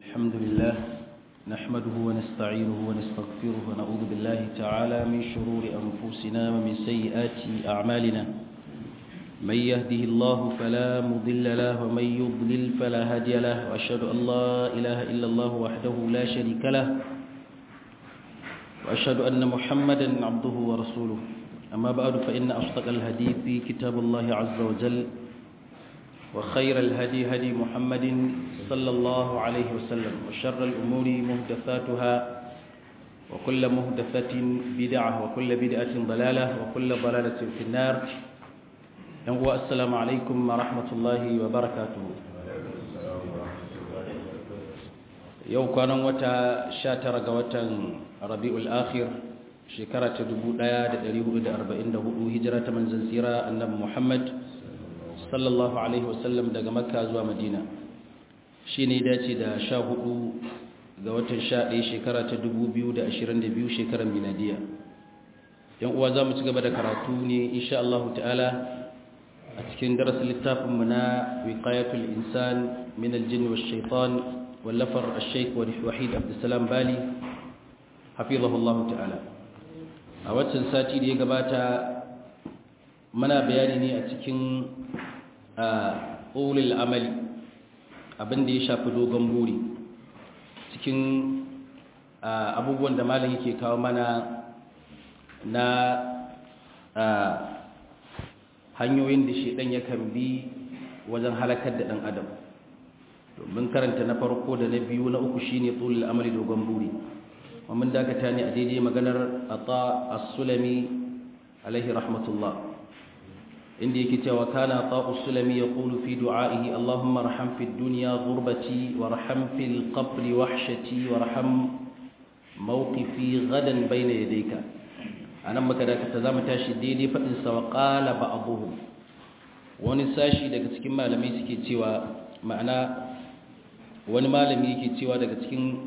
الحمد لله نحمده ونستعينه ونستغفره ونعوذ بالله تعالى من شرور أنفسنا ومن سيئات أعمالنا من يهده الله فلا مضل له ومن يضلل فلا هادي له وأشهد أن لا إله إلا الله وحده لا شريك له وأشهد أن محمدا عبده ورسوله أما بعد فإن أصدق الهدي في كتاب الله عز وجل وخير الهدي هدي محمد صلى الله عليه وسلم وشر الأمور مهدثاتها وكل مهدثة بدعة وكل بدعة ضلالة وكل ضلالة في النار السلام عليكم ورحمة الله وبركاته yau kwanan wata 19 ga watan rabi'ul akhir shekara ta 1444 hijira ta manzon tsira annabi Muhammad sallallahu alaihi wasallam daga makka zuwa madina shine dace da 14 ga watan 11 shekara ta 2022 shekarar miladiya yan uwa zamu ci gaba da karatu ne insha Allah ta'ala a cikin darasin littafin mu na wiqayatul insan min al-jinn wash-shaytan wallafar al-shaykh wahid abdussalam bali hafizahullahu ta'ala a watan sati da ya gabata muna bayani ne a cikin ulul amali abinda ya shafi dogon buri cikin abubuwan da malam yake kawo mana na hanyoyin da shedan yakan bi wajen halakar da dan adam domin karanta na farko da na biyu na uku shine ulul amali dogon buri ومن ذاك تاني أديدي مقنر أطاء السلمي عليه رحمة الله عندي كتاب وكان أطاء السلمي يقول في دعائه اللهم ارحم في الدنيا غربتي وارحم في القبر وحشتي وارحم موقفي غدا بين يديك أنا مكذا كتزام تاشي ديدي فإنسا وقال بعضهم wani sashi daga cikin malamai suke cewa ma'ana wani malami yake cewa daga cikin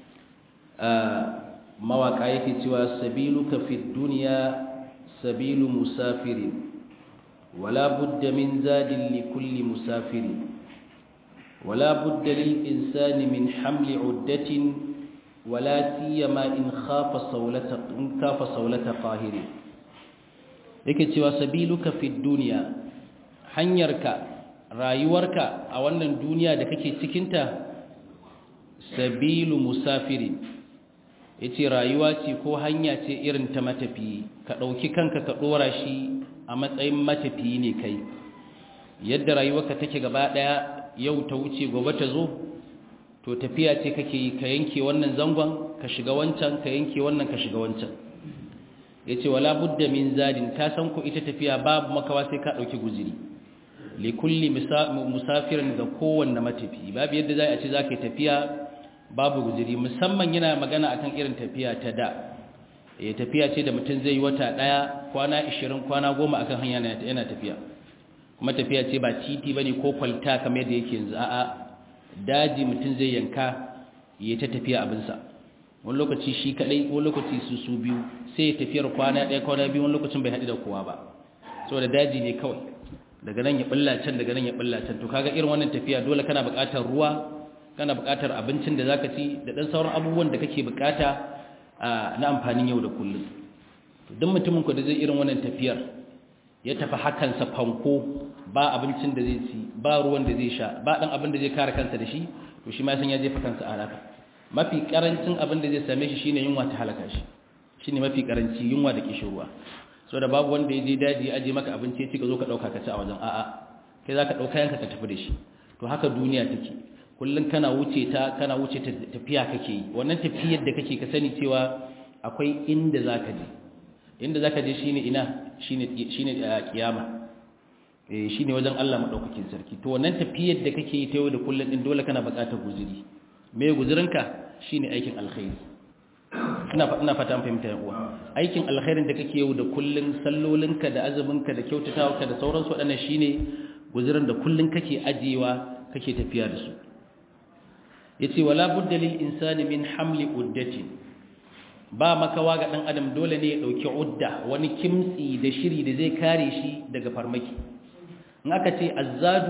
mawaka yake cewa sabiluka fi duniya sabilu musafirin wala budda min zadin li kulli musafirin wala budda lil insani min hamli uddatin wala siyama in khafa sawlata in khafa sawlata qahiri yake cewa sabiluka fi duniya hanyarka rayuwarka a wannan duniya da kake cikinta sabilu musafirin ya ce rayuwa ce ko hanya ce irin ta matafiyi ka ɗauki kanka ka ɗora shi a matsayin matafiyi ne kai yadda rayuwarka take gaba ɗaya yau ta wuce gobe ta zo to tafiya ce kake yi ka yanke wannan zangon ka shiga wancan ka yanke wannan ka shiga wancan ya ce wala budda min zadin ka san ku ita tafiya babu makawa sai ka ɗauki guziri likulli musafirin ga kowanne matafiyi babu yadda za a ce za ka yi tafiya babu guziri musamman yana magana akan irin tafiya ta da eh tafiya ce da mutum zai yi wata daya kwana 20 kwana 10 akan hanya yana tafiya kuma tafiya ce ba titi bane ko kwalta kamar yadda yake yanzu a'a daji mutum zai yanka ya ta tafiya abin sa wani lokaci shi kadai wani lokaci su su biyu sai ya tafiyar kwana daya kwana biyu wani lokacin bai haɗu da kowa ba saboda daji ne kawai daga nan ya bulla can daga nan ya bulla can to kaga irin wannan tafiya dole kana buƙatar ruwa kana buƙatar abincin da zaka ci da ɗan sauran abubuwan da kake buƙata na amfanin yau da kullum duk mutumin ku da zai irin wannan tafiyar ya tafi hakansa fanko ba abincin da zai ci ba ruwan da zai sha ba ɗan abin da zai kare kansa da shi to shi ma san ya jefa kansa a halaka mafi karancin abin da zai same shi shine yunwa ta halaka shi shine mafi karanci yunwa da kishirwa so da babu wanda ya je daji ya aje maka abinci ya ci ka zo ka ɗauka ka ci a wajen a'a kai za ka ɗauka yanka ka tafi da shi to haka duniya take kullum kana wuce ta kana wuce ta tafiya kake yi wannan tafiyar da kake ka sani cewa akwai inda zaka je inda zaka je shine ina shine shine kiyama eh shine wajen Allah madaukakin sarki to wannan tafiyar da kake yi ta yau da kullum din dole kana buƙatar guzuri me guzurinka shine aikin alkhairi ina ina fata an fahimta yan uwa aikin alkhairin da kake yau da kullum sallolinka da azuminka da kyautatawa da sauransu waɗannan shine guzurin da kullum kake ajiyewa kake tafiya da su yace wala budda lil insani min hamli uddati ba makawa ga dan adam dole ne ya dauki udda wani kimtsi da shiri da zai kare shi daga farmaki in aka ce azzadu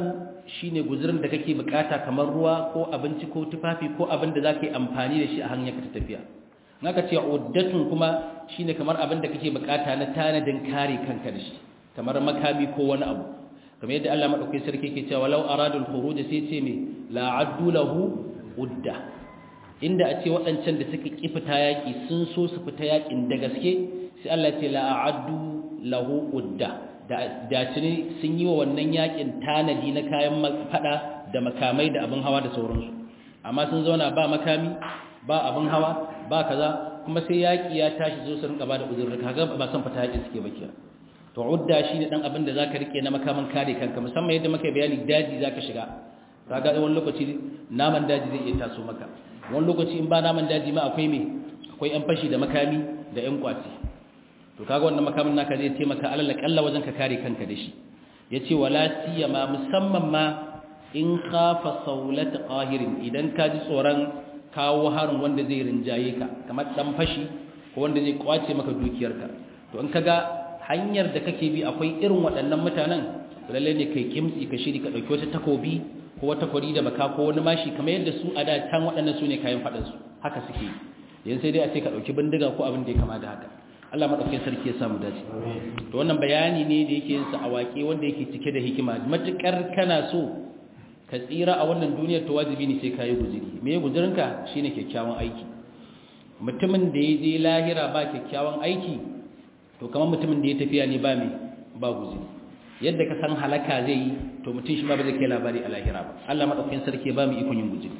shine guzurin da kake bukata kamar ruwa ko abinci ko tufafi ko abin da zaka yi amfani da shi a hanyar ka tafiya naka ce uddatun kuma shine kamar abin da kake bukata na tanadin kare kanka da shi kamar makami ko wani abu kamar yadda Allah madaukakin sarki yake cewa law aradul khuruj sai ce me la addu lahu udda inda a ce waɗancan da suka ki fita yaki sun so su fita yakin da gaske sai Allah ya ce la addu lahu udda da tuni sun yi wa wannan yakin tanadi na kayan fada da makamai da abin hawa da sauransu amma sun zauna ba makami ba abin hawa ba kaza kuma sai yaki ya tashi zo su rinka ba da uzurri kaga ba san fita yakin suke ba kiya to udda shine dan abin da zaka rike na makaman kare kanka musamman yadda muka bayani daji zaka shiga kaga wani lokaci naman daji zai iya taso maka wani lokaci in ba naman daji ma akwai me akwai yan fashi da makami da yan kwaci to kaga wannan makamin naka zai taimaka alal kalla wajen ka kare kanka da shi yace wala siyama musamman ma in khafa saulat qahirin idan ka ji tsoron kawo harin wanda zai rinjaye ka kamar dan fashi ko wanda zai kwace maka dukiyarka to in kaga hanyar da kake bi akwai irin waɗannan mutanen lalle ne kai kimtsi ka shiri ka dauki wata takobi ko wata kwari da baka ko wani mashi kamar yadda su a da tan waɗannan su ne kayan faɗin su haka suke yanzu sai dai a ce ka dauki bindiga ko abin da ya kama da haka Allah madaukakin sarki ya samu dace to wannan bayani ne da yake yin sa a waƙe wanda yake cike da hikima matukar kana so ka tsira a wannan duniyar to wajibi ne sai kayi guzuri me ya guzurinka shine kyakkyawan aiki mutumin da ya je lahira ba kyakkyawan aiki to kamar mutumin da ya tafiya ne ba me ba guzuri yadda ka san halaka zai yi to mutum shi ma ba zai kai labari a lahira ba Allah madaukakin sarki ya ba mu ikon yin guzuri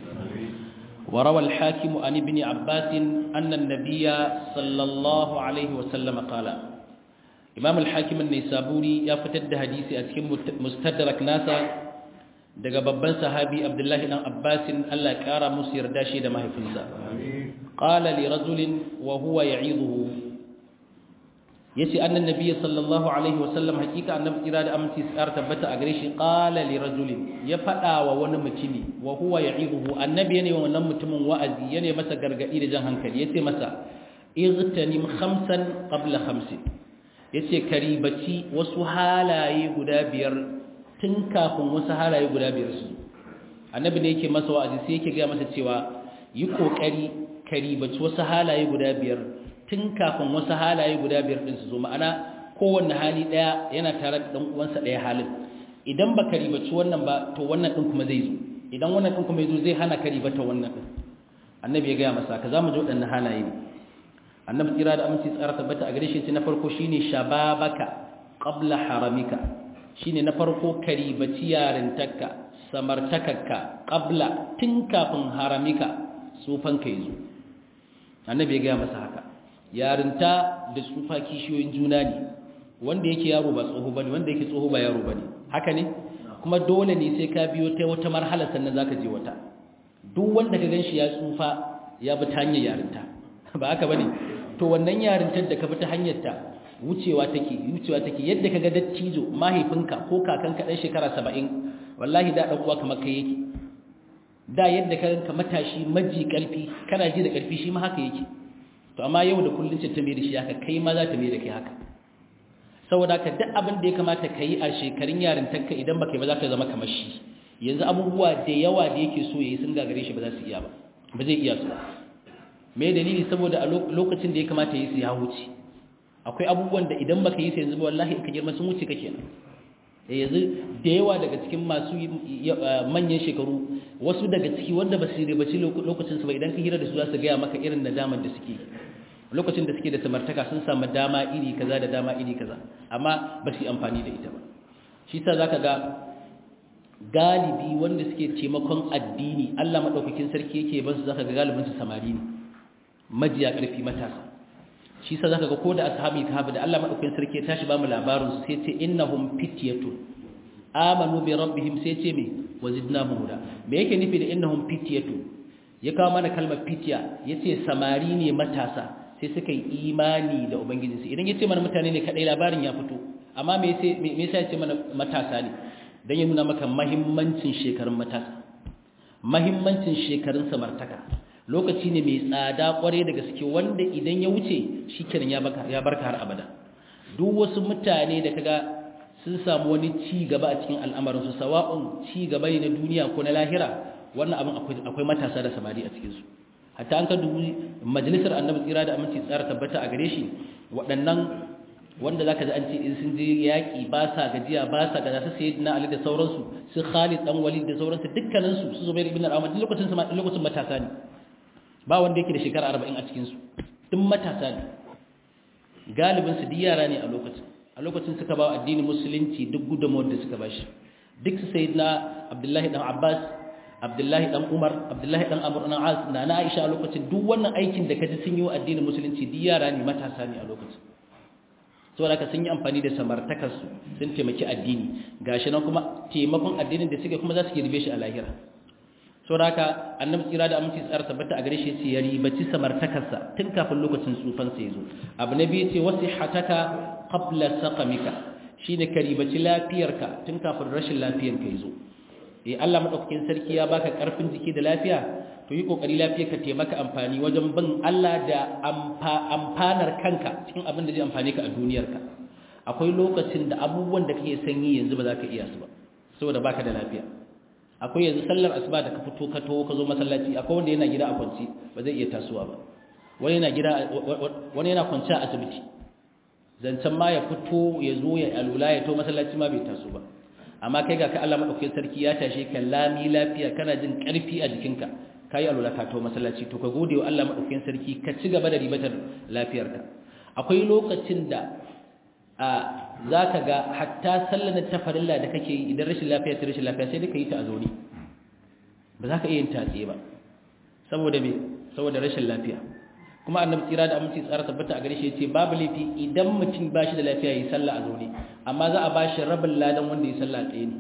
وروى الحاكم عن ابن عباس أن النبي صلى الله عليه وسلم قال إمام الحاكم النيسابوري يفتد حديثي أتكم مستدرك ناسا daga babban sahabi Abdullahi dan Abbasin Allah ya kara musu yarda shi da mahaifinsa qala li rajulin wa huwa ya'idhuhu yace annan nabiyyi sallallahu alaihi wasallam hakika annabi kira da aminci tsar tabbata a gare shi qala li rajulin ya fada wa wani mutumi wa huwa ya'idhuhu annabi yana wa wannan mutumin wa'azi yana masa gargadi da jan hankali yace masa igtanim khamsan qabla khamsin yace karibaci wasu halaye guda biyar tun kafin wasu halaye guda biyar su annabi ne yake masa wa'azi sai yake ga masa cewa yi kokari karibaci wasu halaye guda biyar tun kafin wasu halaye guda biyar din su zo ma'ana kowanne hali daya yana tare da dan uwansa daya halin idan ba karibaci wannan ba to wannan din kuma zai zo idan wannan din kuma yazo zai hana karibata wannan din annabi ya ga masa ka zamu ji wadannan halaye ne annabi tsira da aminci tsara tabbata a gare shi na farko shine shababaka qabla haramika shine na farko karibaci yarintarka samartakarka qabla tun kafin haramika tsufan ka yazo annabi ya ga masa haka yarinta da tsufa kishiyoyin juna ne wanda yake yaro ba tsoho bane wanda yake tsoho ba yaro bane haka ne kuma dole ne sai ka biyo ta wata marhala sannan zaka je wata duk wanda ka ganshi ya tsufa ya bi ta hanyar yarinta ba haka bane to wannan yarintar da ka bi ta hanyar ta wucewa take wucewa take yadda kaga dattijo mahaifinka ko kakanka dan shekara 70 wallahi da dan uwa kamar kai yake da yadda ka ranka matashi maji karfi kana ji da karfi shi ma haka yake to amma yau da kullun ce ta mai da shi haka kai ma za ta mai da kai haka saboda ka duk abin da ya kamata ka yi a shekarun yarintarka idan baka yi ba za ka zama kamar shi yanzu abubuwa da yawa da yake so ya yi sun gagare shi ba za su iya ba ba zai iya su ba me dalili saboda a lokacin da ya kamata ya yi su ya wuce akwai abubuwan da idan baka yi su yanzu ba wallahi ka girma sun wuce ka kenan yanzu da yawa daga cikin masu manyan shekaru wasu daga ciki wanda ba su ribaci lokacin su ba idan ka hira da su za su gaya maka irin nadamar da suke lokacin da suke da samartaka sun samu dama iri kaza da dama iri kaza amma ba su yi amfani da ita ba shi sa zaka ga galibi wanda suke taimakon addini Allah madaukakin sarki yake ban su zaka ga galibin su samari ne majiya karfi matasa shi sa zaka ga ko da ashabi kahaba da Allah madaukakin sarki ya tashi ba mu labarin su sai ce innahum fityatun amanu bi rabbihim sai ce me wazidnahum huda me yake nufi da innahum fityatun ya kawo mana kalmar fitya yace samari ne matasa sai suka yi imani da ubangijinsu idan ya ce mana mutane ne kadai labarin ya fito amma me yasa ya ce mana matasa ne don ya nuna maka mahimmancin shekarun matasa mahimmancin shekarun samartaka lokaci ne mai tsada kware da gaske wanda idan ya wuce shi kenan ya barka har abada duk wasu mutane da kaga sun samu wani ci gaba a cikin al'amarin su sawa'un ci gaba ne na duniya ko na lahira wannan abin akwai akwai matasa da samari a cikin su hatta an ka dubi majalisar annabi tsira da aminci tsara tabbata a gare shi waɗannan wanda zaka ji an ce in sun je yaƙi ba sa gajiya ba sa gaza su sayyidina ali da sauransu su khalid dan walid da sauransu dukkanin su su zubair ibn al-awwam lokacin lokacin matasa ne ba wanda yake da shekara 40 a cikin su duk matasa ne galibin su duk yara ne a lokacin a lokacin suka ba addinin musulunci duk gudunmawar da suka bashi duk su sayyidina abdullahi dan abbas abdullahi dan umar abdullahi dan amr dan as na na aisha a lokacin duk wannan aikin da kaji sun yi wa addinin musulunci duk yara ne matasa ne a lokacin saboda haka sun yi amfani da samartakarsu sun taimaki addini gashi nan kuma taimakon addinin da suke kuma za su girbe shi a lahira saboda haka annabi tsira da aminci tsara tabbata a gare shi sai ya ribaci samartakarsa tun kafin lokacin tsufan sa yazo abu na biyu ce wasihataka qabla saqamika shine ka ribaci lafiyarka tun kafin rashin lafiyarka yazo eh Allah madaukakin sarki ya baka karfin jiki da lafiya to yi kokari lafiya ka taimaka amfani wajen bin Allah da amfanar kanka cikin abin da zai amfane ka a duniyarka akwai lokacin da abubuwan da kake sanyi yanzu ba za ka iya su ba saboda baka da lafiya akwai yanzu sallar asuba da ka fito ka taho ka zo masallaci akwai wanda yana gida a kwanci ba zai iya tasowa ba wani yana gida wani yana kwanci a asibiti zancen ma ya fito ya zo ya alula ya to masallaci ma bai taso ba amma kai ga ka Allah madaukakin sarki ya tashe ka lami lafiya kana jin karfi a jikinka ka yi alula ka to masallaci to ka gode wa Allah maɗaukakin sarki ka ci gaba da ribatar lafiyarka akwai lokacin da a za ka ga hatta sallar ta farilla da kake yi idan rashin lafiya ta rashin lafiya sai duka yi ta a zaune ba za ka iya yin tatse ba saboda me saboda rashin lafiya kuma annabi tsira da aminci tsara tabbata a gare shi yace babu laifi idan mutum ba shi da lafiya yi sallah a zaune amma za a ba shi rabin ladan wanda ya sallah tsaye ne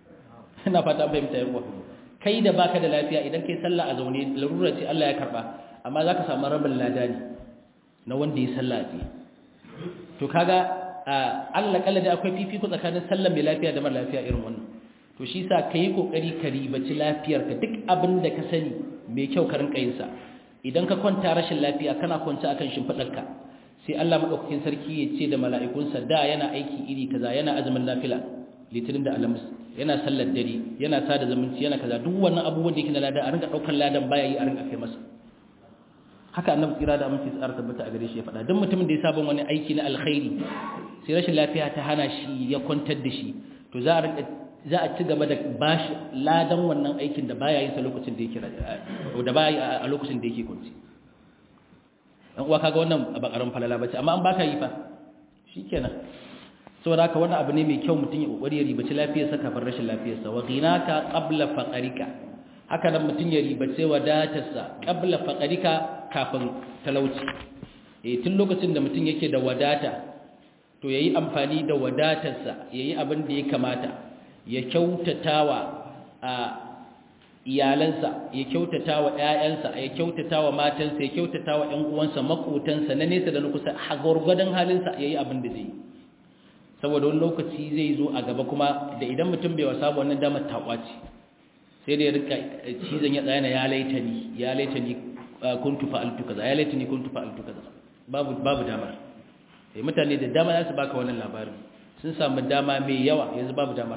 ina fata an fahimta yawa kai da baka da lafiya idan kai sallah a zaune larura ce Allah ya karba amma zaka samu rabin lada ne na wanda ya sallah ce to kaga Allah kalla da akwai fifiko tsakanin sallar mai lafiya da mara lafiya irin wannan to shi sa kai kokari ka ribaci lafiyarka duk abin da ka sani mai kyau ka rinka yin sa idan ka kwanta rashin lafiya kana kwanta akan shimfidarka sai Allah madaukakin sarki ya ce da mala'ikunsa da yana aiki iri kaza yana azumin nafila litinin da alamus yana sallar dare yana sada zumunci yana kaza duk wannan abubuwan da yake na ladan a rinka daukar ladan baya yi a rinka kai masa haka annabi tsira da aminci tsara tabbata a gare shi ya faɗa duk mutumin da ya saba wani aiki na alkhairi sai rashin lafiya ta hana shi ya kwantar da shi to za a rinka za a ci gaba da bashi ladan wannan aikin da baya yin sa lokacin da yake da baya a lokacin da yake kwanci dan uwa kaga wannan ba karan falala bace amma an baka yi fa shikenan saboda haka wannan abu ne mai kyau mutum ya kokari ya ribaci lafiyarsa kafin rashin lafiyarsa wa ghinaka qabla faqarika haka nan mutum ya ribace wadatarsa qabla faqarika kafin talauci eh tun lokacin da mutum yake da wadata to yayi amfani da wadatarsa yayi abin da ya kamata ya kyautatawa a iyalansa ya kyautatawa ƴaƴansa ya kyautatawa matansa ya kyautatawa ƴan uwansa makotansa na nesa da na kusa a gurgurdan halinsa yayi abin da zai yi saboda wani lokaci zai zo a gaba kuma da idan mutum bai wasa wannan damar takwaci sai da ya rika cizon ya tsayana ya laita ni ya laita ni kuntu fa'altu kaza ya laita ni kuntu fa'altu kaza babu babu damar eh mutane da dama za su baka wannan labarin sun samu dama mai yawa yanzu babu damar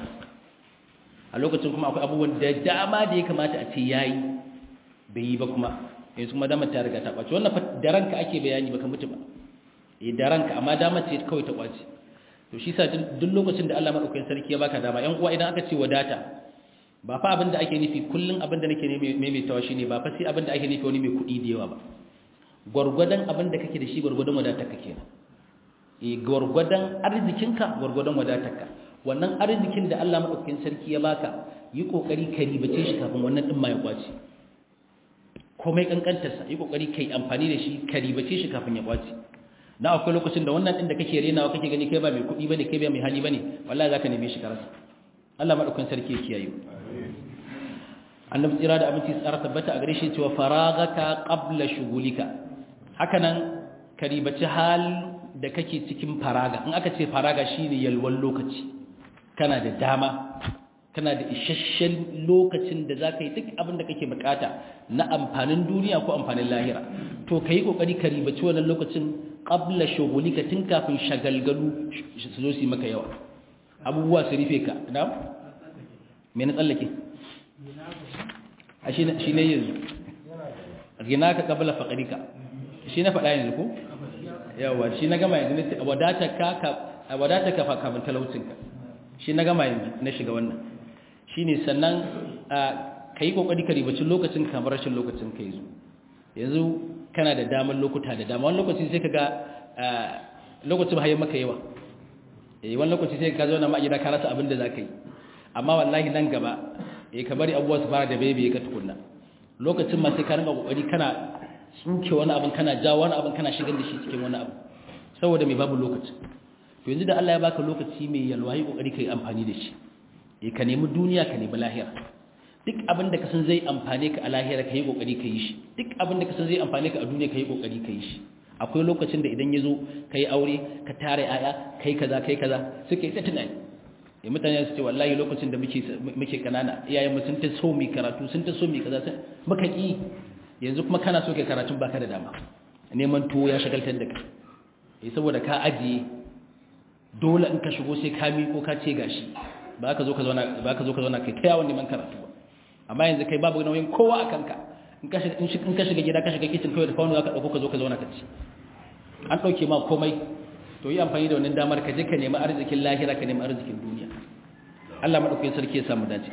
a lokacin kuma akwai abubuwan da dama da ya kamata a ce yayi bai yi ba kuma yanzu kuma damar ta riga ta kwace wannan fa da ranka ake bayani baka mutu ba eh da ranka amma damar ce kawai ta kwace to shi sa duk lokacin da Allah madaukakin sarki ya baka dama ƴan uwa idan aka ce wadata ba fa abin da ake nufi kullun abin da nake maimaitawa shine ba fa sai abin da ake nufi wani mai kuɗi da yawa ba gwargwadon abin da kake da shi gwargwadon wadatar ka kenan eh gwargwadon arzikinka gwargwadon wadatarka wannan arzikin da Allah madaukakin sarki ya baka yi kokari ka ribace shi kafin wannan din ma ya kwace komai kankantarsa yi kokari kai amfani da shi ka ribace shi kafin ya kwace na akwai lokacin da wannan din da kake renawa kake gani kai ba mai kuɗi bane kai ba mai hali bane wallahi zaka neme shi karasa Allah madaukakin sarki ya kiyaye annabi tsira da abinci tsara tabbata a gare shi cewa faragaka qabla shugulika haka nan ka ribaci hal da kake cikin faraga in aka ce faraga shine yalwan lokaci kana da dama kana da isasshen lokacin da zaka yi duk abin da kake bukata na amfanin duniya ko amfanin lahira to kai kokari ka ribaci wannan lokacin qabla shughulika tun kafin shagalgalu su zo su maka yawa abubuwa su rufe ka na me na tsallake a shi ne yanzu gina ka kabla faƙarika shi na faɗa yanzu ko yawa shi na gama yanzu wadata ka kafin talaucinka shi na gama yanzu na shiga wannan shi ne sannan ka yi ƙoƙari ka ribacin lokacin kamar rashin lokacin ka yanzu yanzu kana da damar lokuta da dama wani lokaci sai ka ga lokacin hayan maka yawa wani lokaci sai ka zo na ma'agida ka rasa abin da za ka yi amma wallahi nan gaba ka bari abubuwa su fara da bebe ka tukunna lokacin ma sai ka rinka ƙoƙari kana tsuke wani abin kana jawo wani abin kana shigar da shi cikin wani abu saboda mai babu lokaci to yanzu da Allah ya baka lokaci mai yalwa yi kokari kai amfani da shi eh ka nemi duniya ka nemi lahira duk abin da ka san zai amfane ka a lahira kai kokari ka yi shi duk abin da ka san zai amfane ka a duniya kai kokari ka yi shi akwai lokacin da idan yazo kai aure ka tare aya kai kaza kai kaza suke ta tunani eh mutane su ce wallahi lokacin da muke muke kanana iyayen mu sun ta so mi karatu sun ta so mi kaza muka ki yanzu kuma kana so kai karatun baka da dama neman tuwo ya shagaltar da ka eh saboda ka ajiye dole in ka shigo sai ka miko ka ce gashi ba ka zo ka zauna ba ka zo ka zauna kai ta yawon neman karatu ba amma yanzu kai babu nauyin kowa a kanka in ka shiga in ka shiga gida ka shiga kitchen kawai da faunu zaka dauko ka zo ka zauna ka ci an dauke ma komai to yi amfani da wannan damar ka je ka nemi arzikin lahira ka nemi arzikin duniya Allah madaukakin sarki ya samu dace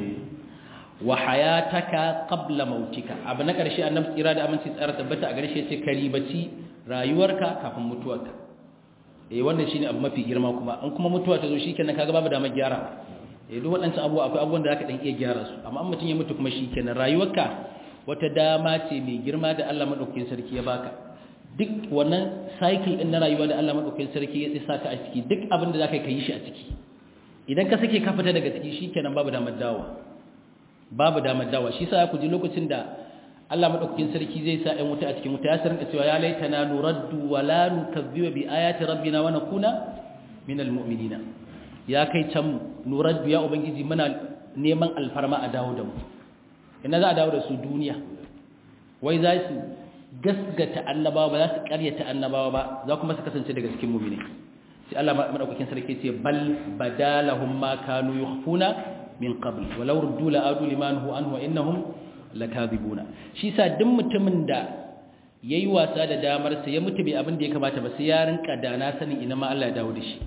wa hayataka qabla mautika abu na ƙarshe annabi tsira da aminci tsara tabbata a gare shi yace karibaci rayuwarka kafin mutuwarka eh wannan shine abu mafi girma kuma an kuma mutuwa ta zo shikenan kaga babu damar gyara eh duk waɗancan abubuwa akwai abubuwan da zaka dan iya gyara su amma an mutun ya mutu kuma shikenan rayuwarka wata dama ce mai girma da Allah madaukakin sarki ya baka duk wannan cycle din na rayuwa da Allah madaukakin sarki ya tsisa ka a ciki duk abin da zaka yi shi a ciki idan ka sake ka fita daga ciki shikenan babu damar dawowa babu damar dawa shi sa ku ji lokacin da Allah madaukakin sarki zai sa ɗan wuta a cikin wuta ya sarinka cewa ya laitana nuraddu wa la nukazziba bi ayati rabbina wa nakuna minal mu'minina ya kai can nuraddu ya ubangiji muna neman alfarma a dawo da mu ina za a dawo da su duniya wai za su gasgata annabawa ba za su karyata annabawa ba za kuma su kasance daga cikin mu'mini sai Allah madaukakin sarki ce bal badalahum ma kanu yukhfuna min qabl walau ruddu la adu liman hu anhu innahum lakadibuna shi sa duk mutumin da yayi wasa da damar sa ya mutu bai abin da ya kamata ba sai ya rinka dana sanin ina ma Allah ya dawo da shi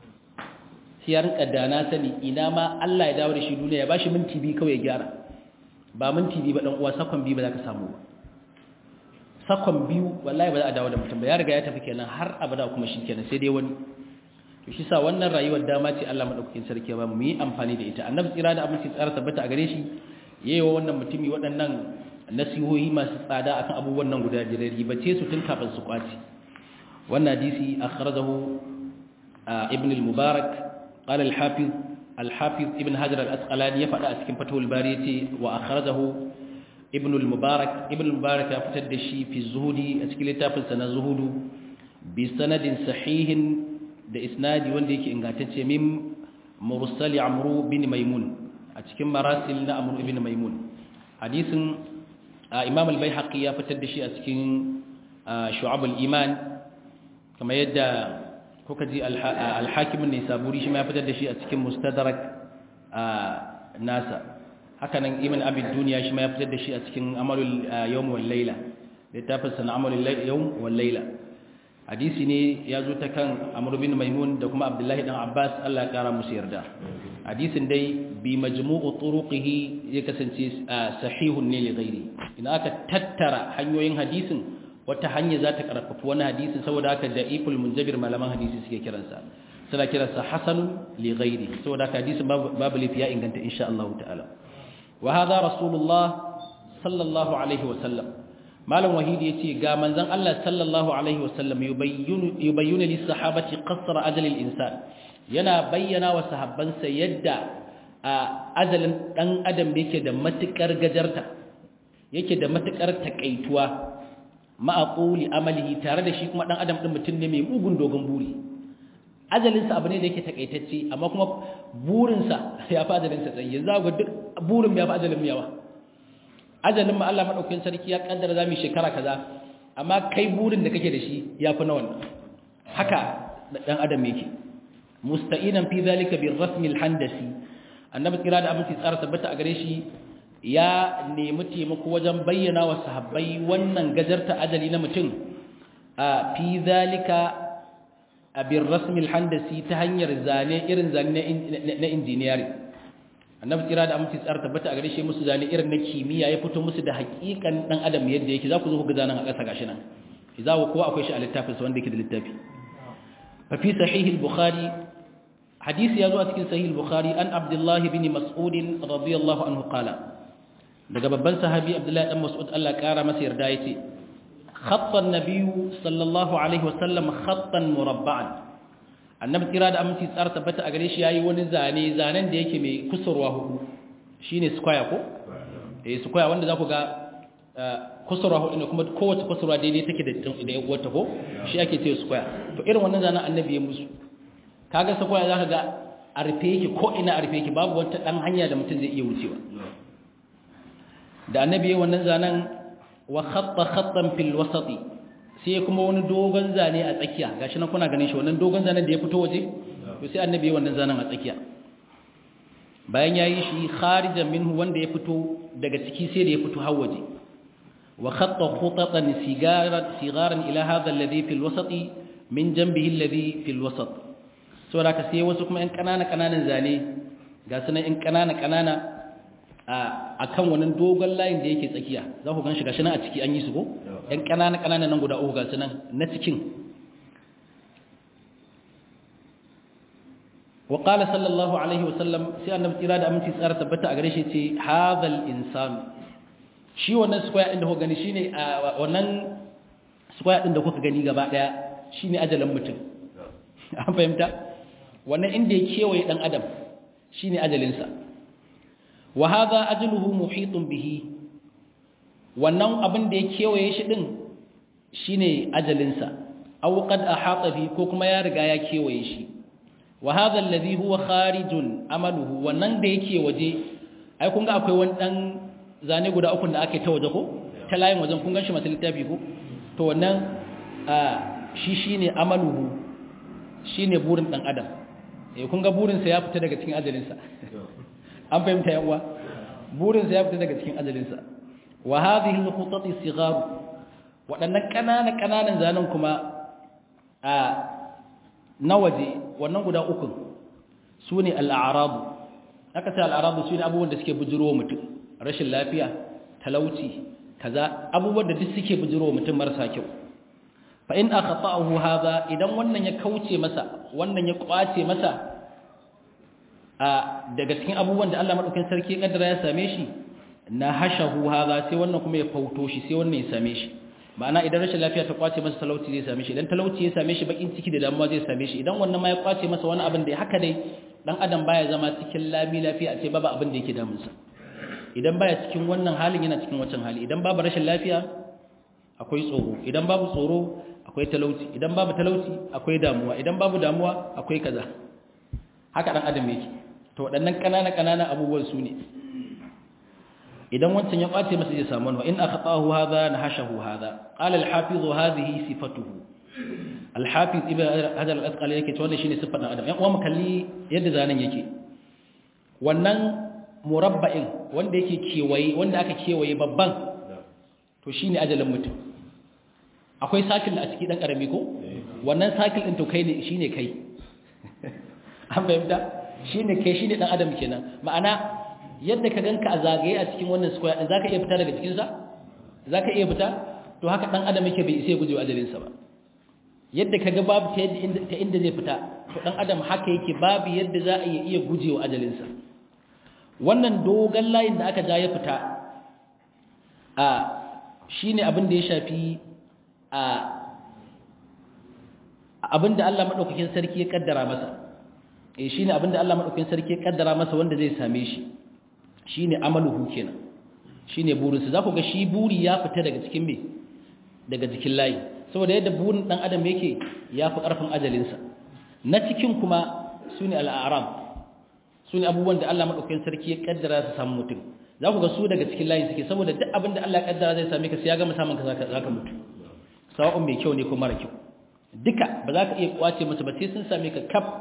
sai ya rinka dana sani ina ma Allah ya dawo da shi duniya ya bashi minti bi kawai ya gyara ba minti bi ba dan uwa sakon bi ba za ka samu ba sakon biyu wallahi ba za a dawo da mutum ba ya riga ya tafi kenan har abada kuma shi kenan sai dai wani to shi sa wannan rayuwar dama ce Allah madaukakin sarki ba mu yi amfani da ita annabi tsira da abinci tsara tabbata a gare shi yayi wa wannan mutumi waɗannan nasihohi masu tsada akan abubuwan nan guda biyar ribace su tun kafin su kwaci wannan hadisi akhrajahu ibn al-mubarak qala al-hafiz al-hafiz ibn hajar al-asqalani ya faɗa a cikin fathul bari yace wa akhrajahu ibn al-mubarak ibn al-mubarak ya fitar da shi fi zuhudi a cikin littafin sa na zuhudu bi sanadin sahihin da isnadi wanda yake ingantacce min mursali amru bin maimun a cikin marasil na amru ibn maimun hadisin imam al-baihaqi ya fitar da shi a cikin shu'ab al-iman kamar yadda kuka ji al-hakim an-nisaburi shi ma ya fitar da shi a cikin mustadrak nasa haka nan ibn abi dunya shi ma ya fitar da shi a cikin amalul yawm wal layla littafin sana amalul yawm wal layla hadisi ne ya zo ta kan amr bin maimun da kuma abdullahi dan abbas Allah ya kara musu yarda hadisin dai bi majmu'u turuqihi ya kasance sahihun ne li ghairi idan aka tattara hanyoyin hadisin wata hanya za ta karfafa wani hadisin saboda haka da'iful munjabir malaman hadisi suke kiransa suna kiransa hasanun li ghairi saboda haka hadisin babu lafiya inganta insha Allah ta'ala wa hadha rasulullah sallallahu alaihi wa sallam malam wahidi yace ga manzon Allah sallallahu alaihi wa sallam yubayyinu yubayyinu lis sahabati qasra ajal al insan yana bayyana wa sahabbansa yadda ajalin dan adam yake da matukar gajarta yake da matukar takaituwa ma'aquli amalihi tare da shi kuma dan adam din mutum ne mai mugun dogon buri ajalinsa abu ne da yake takaitacce amma kuma burinsa ya fi ajalinsa tsaye yanzu ga duk burin ya fi ajalin yawa ajalin ma Allah madaukakin sarki ya kaddara zamu shekara kaza amma kai burin da kake da shi ya fi na wannan haka dan adam yake musta'inan fi zalika bir rasm al handasi annabi kira da aminci tsara tabbata a gare shi ya nemi taimako wajen bayyana wa sahabbai wannan gajarta ajali na mutum a fi zalika bir rasm al handasi ta hanyar zane irin zane na injiniyari annabi kira da aminci tsara tabbata a gare shi musu zane irin na kimiyya ya fito musu da hakikan dan adam yadda yake za ku zo ku ga zanen a ƙasa gashi nan za ku kowa akwai shi a littafin sa wanda yake da littafi fa fi sahih al-bukhari hadisi ya zo a cikin sahih al-bukhari an abdullah ibn mas'ud radiyallahu anhu qala daga babban sahabi abdullah dan mas'ud Allah kara masa yarda yace khatta an-nabiy sallallahu alaihi wasallam khattan murabba'an annabi kira da aminci tsara tabbata a gare shi yayi wani zane zanen da yake mai kusurwa hudu shine square ko eh square wanda za ku ga kusurwa hudu ne kuma kowace kusurwa daidai take da da wata ko shi ake ce square to irin wannan zanen annabi ya musu kaga square zaka ga a rufe yake ko ina a rufe yake babu wata dan hanya da mutum zai iya wucewa da annabi ya wannan zanen wa khatta khattan fil wasati sai kuma wani dogon zane a tsakiya gashi nan kuna ganin shi wannan dogon zanen da ya fito waje to sai annabi ya wannan zanen a tsakiya bayan yayi shi kharijan minhu wanda ya fito daga ciki sai da ya fito har waje wa khatta khutatan sigaran sigaran ila hadha alladhi fil wasati min janbihi alladhi fil wasat saboda ka sai wasu kuma ɗan kanana kananan zane ga sunan ɗan kanana kanana a kan wannan dogon layin da yake tsakiya za ku gan shi gashi nan a ciki an yi su ko ɗan ƙanana ƙanana nan guda uku gasu nan na cikin wa qala sallallahu alaihi wa sallam sai annabi tsira da aminci tsara tabbata a gare shi ce hadhal insan shi wannan square din da kuka gani shine wannan square din da kuka gani gaba daya shine ajalin mutum an fahimta wannan inda ya kewaye dan adam shine ajalinsa wa hadha ajluhu muhitun bihi wannan abin da ya kewaye shi din shine ajalinsa aw qad ahata bi ko kuma ya riga ya kewaye shi wa hadha alladhi huwa kharijun amaluhu wannan da yake waje ai kun ga akwai wani dan zane guda uku da ake ta waje ko ta layin wajen kun ganshi mata littafi ko to wannan shi shine amaluhu shine burin dan adam eh kun ga burin sa ya fita daga cikin ajalinsa an fahimta yawa burin sa ya fita daga cikin ajalinsa wa hadhihi al-khutati sighar wadannan kanana kananan zanen kuma a na waje wannan guda uku sune al-a'rab aka ce al-a'rab sune abubuwan da suke bujiro mutum rashin lafiya talauci kaza abubuwan da duk suke bujiro mutum marasa kyau fa in akhata'ahu hadha idan wannan ya kauce masa wannan ya kwace masa a daga cikin abubuwan da Allah madaukakin sarki ya kaddara ya same shi na hashahu hadha sai wannan kuma ya fauto shi sai wannan ya same shi ma'ana idan rashin lafiya ta kwace masa talauci zai same shi idan talauci ya same shi bakin ciki da damuwa zai same shi idan wannan ma ya kwace masa wani abin da haka dai dan adam baya zama cikin lami lafiya a ce babu abin da yake damunsa idan baya cikin wannan halin yana cikin wancan hali idan babu rashin lafiya akwai tsoro idan babu tsoro akwai talauci idan babu talauci akwai damuwa idan babu damuwa akwai kaza haka dan adam yake to waɗannan ƙanana ƙanana abubuwan su ne idan wancan ya ɓace masa zai samu wa in akhatahu hadha nahashahu hadha qala al-hafiz hadhihi sifatuhu al-hafiz ibn hajar al-asqali yake to wannan shine sifar dan adam yan uwa mu kalli yadda zanen yake wannan murabba'in wanda yake kewaye wanda aka kewaye babban to shine ajalin mutum akwai sakil a ciki dan karami ko wannan sakil din to kai ne shine kai an fahimta shine kai shine dan adam kenan ma'ana yadda ka ganka a zagaye a cikin wannan square din zaka iya fita daga cikin sa zaka iya fita to haka dan adam yake bai isa guje ajalin sa ba yadda kaga babu ta yadda ta inda zai fita to dan adam haka yake babu yadda za a iya gujewa ajalin sa wannan dogon layin da aka ja ya fita a shine abin da ya shafi a abin da Allah madaukakin sarki ya kaddara masa eh shine abin da Allah madaukakin sarki ya kaddara masa wanda zai same shi shine amaluhu kenan shine burinsa za ku ga shi buri ya fita daga cikin me daga jikin layi saboda yadda burin dan adam yake ya fi karfin ajalinsa na cikin kuma sune al'aram sune abubuwan da Allah madaukakin sarki ya kaddara su samu mutum za ku ga su daga cikin layi suke saboda duk abin da Allah ya kaddara zai same ka sai ya ga musamman ka zaka mutu sawa'un mai kyau ne ko mara kyau duka ba za ka iya kwace masa ba sai sun same ka kaf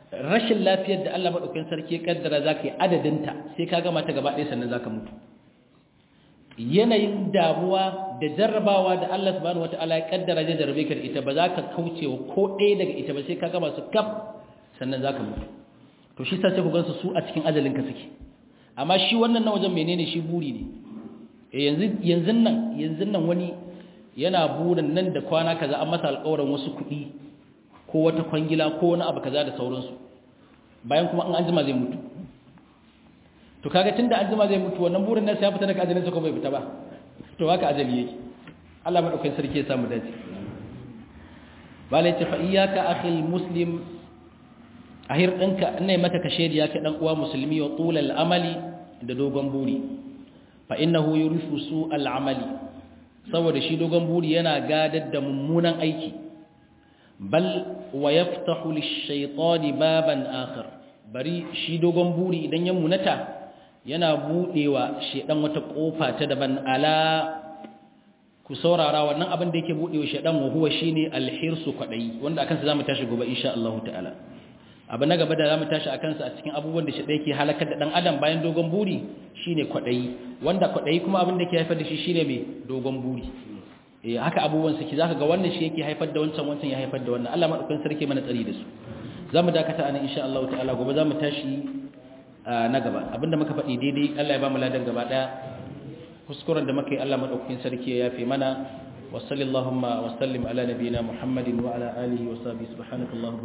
rashin lafiyar da Allah madaukakin sarki ya kaddara zaka yi adadinta sai ka gama ta gaba ɗaya sannan zaka mutu yanayin damuwa da jarrabawa da Allah subhanahu wataala ya kaddara da jarrabe ka da ita ba za ka kaucewa ko ɗaya daga ita ba sai ka gama su kaf sannan zaka mutu to shi sai ku gansu su a cikin ajalin ka suke amma shi wannan na wajen menene shi buri ne eh yanzu yanzu nan yanzu nan wani yana burin nan da kwana kaza an masa alƙawarin wasu kuɗi ko wata kwangila ko wani abu kaza da sauransu bayan kuma an anjima zai mutu to kaga tunda anjima zai mutu wannan burin nasa ya fita daga ajalin sa ko bai fita ba to haka ajali yake Allah madaukakin sarki ya samu dace balai ta fa iyyaka akhil muslim ahir dinka ina mata kashe ya ka dan uwa musulmi wa tulal amali da dogon buri fa innahu yurifu su al amali saboda shi dogon buri yana gadar da mummunan aiki bal wa yaftahu lish-shaytani baban akhar bari shi dogon buri idan ya munata yana budewa shedan wata kofa ta daban ala ku saurara wannan abin da yake budewa shedan wa huwa shine al-hirsu kwadai wanda akan sa zamu tashi gobe insha Allah ta'ala abu na gaba da zamu tashi akan sa a cikin abubuwan da shedan yake halakar da dan adam bayan dogon buri shine kwadai wanda kwadai kuma abin da yake haifar da shi shine mai dogon buri eh haka abubuwan suke zaka ga wannan shi yake haifar da wancan wancan ya haifar da wannan Allah madaukakin sarki mana tsari da su zamu dakata anan insha Allah ta'ala gobe zamu tashi na gaba abinda muka faɗi daidai Allah ya ba mu ladan gaba daya kuskuren da muka yi Allah madaukakin sarki ya yafe mana wa sallallahu wa sallim ala nabiyina Muhammadin wa ala alihi wa sahbihi subhanakallahumma